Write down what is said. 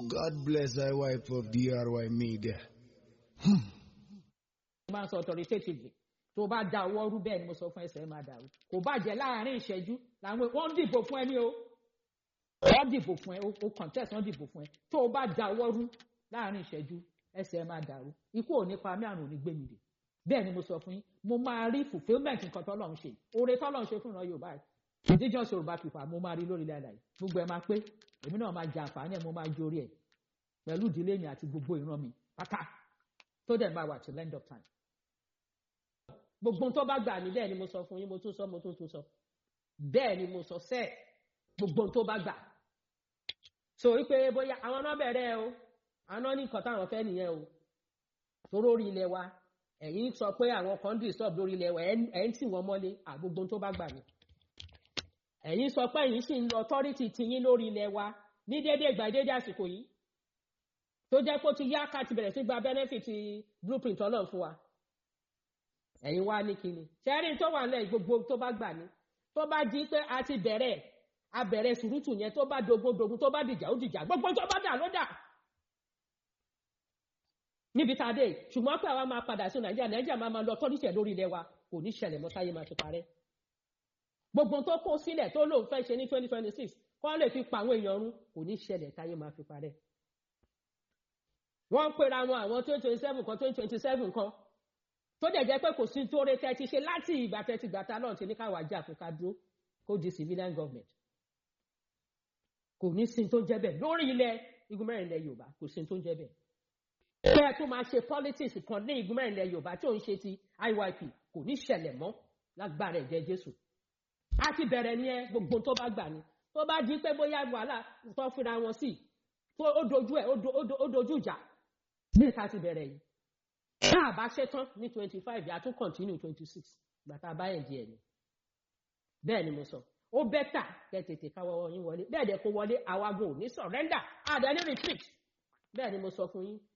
God bless thy wife of DRY Media. máa ń sọ authoritatively tó bá da ọwọ́ rú bẹ́ẹ̀ ni mo sọ fún ẹsẹ̀ máa dàrú kò bá jẹ́ láàrin ìṣẹ́jú làwọn wọ́n dìbò fún ẹ ní o wọ́n dìbò fún ẹ o contest wọ́n dìbò fún ẹ tó o bá da ọwọ́ rú láàrin ìṣẹ́jú ẹsẹ̀ máa dàrú ikú ò ní pa mí àrùn ò ní gbé mi dè bẹ́ẹ̀ ni mo sọ fún yín mo máa rí fulfilment nǹkan tọ́lọ́run ṣe oore tọ́lọ́run ṣe fún ìran Yorùbá indigenous Yorùbá people mo máa rí lórí ilẹ̀ àlàyé gbogbo ẹ máa pé èmi náà máa jẹ àǹfààní ẹ mo máa jórí ẹ pẹ̀lú ìdílé mi àti gbogbo ìran mi pátá tó dẹ̀ máa wà till end of time gbogbo tó bá gbà ní bẹ́ẹ̀ ni mo sọ fún yín mo tún sọ mo tún tún sọ bẹ́ẹ̀ ni mo sọ sẹ́ẹ̀ gbogbo tó bá gbà so wípé bóyá àwọn náà bẹ̀rẹ̀ o àwọn náà ní nǹkan táwọn fẹ́ nìyẹn o toró orí ilẹ̀ wa ẹ̀yin sọ pé àwọn kan disturb lórí ilẹ̀ wa ẹ̀ ń tì wọ́n mọ́lé àgbogbo tó bá gbà ní ẹ̀yin sọ pé ẹ̀yin sì ń lo authority tiyín lórí ilẹ̀ wa ní déédéé ìgbà déédéé àsìkò yìí tó jẹ́ pé ó ti yá ká ti bẹ̀rẹ̀ sí gba benefit blueprint ọlọ́run fún wa ẹ̀yin wá ní kíni ṣẹ́rí tó wà lẹ́yìn gbogbo tó bá gbà ní tó bá di pé a ti bẹ̀rẹ̀ a bẹ̀rẹ̀ sùrùtù yẹn tó bá dogun dogun tó bá dìjà ó dìjà gbogbo tó bá dà ló dà níbi tá a dé ṣùgbọ́n pé àwa máa padà sí nàìjíríà nàìjíríà máa máa lọ tọ́líṣẹ̀ lórí ilẹ̀ wa kò ní ṣẹlẹ̀ mọ́ táyé máa ti parẹ́ gbogbo tó kó sílẹ̀ tó lóun fẹ́ ṣe ní twenty twenty six kọ́ lè fi pa àwọn èèyàn run kò ní ṣẹlẹ̀ táyé máa fi parẹ́ wọ́n ń pera wọn àwọn twenty twenty seven kan twenty twenty seven kan tó dẹ̀ jẹ́ pé kò sí tóore tẹ́ ti ṣe láti ìgbà tẹ́ ti gbà ta náà ti ní káwá jà fún ká dúró kó di civilian government kò ní sí tó ń jẹ́ bẹ́ẹ̀ lórí ilẹ̀ igun mẹ́rin ilẹ̀ Yorùbá kò sí tó ń jẹ́ bẹ́ẹ̀ kẹ́ ẹ tó máa ṣe politics kan ní igun mẹ́rin ilẹ̀ Yorùbá tí ò ń ṣe ti IYP kò ní ṣẹlẹ̀ mọ́ lágbára ẹ̀jẹ̀ Jésù a ti bẹ̀rẹ̀ ní ẹ gbogbo tó bá gbà ní tó bá di pé bóyá wàhálà tó fira wọn sí tó ó dojú ẹ̀ ó dojú ìjà ní ìta ti bẹ̀rẹ̀ yìí tá a bá ṣe tán ní twenty five yà á tún continue twenty six gbàtà báyẹn di ẹni bẹ́ẹ̀ ni mo sọ ó bẹ́tà kẹ́ tètè káwọ́ yín wọlé bẹ́ẹ̀ dẹ̀ kó wọlé àwagun ò ní surrender àdá ní retreat bẹ́ẹ̀ ni mo sọ fún yín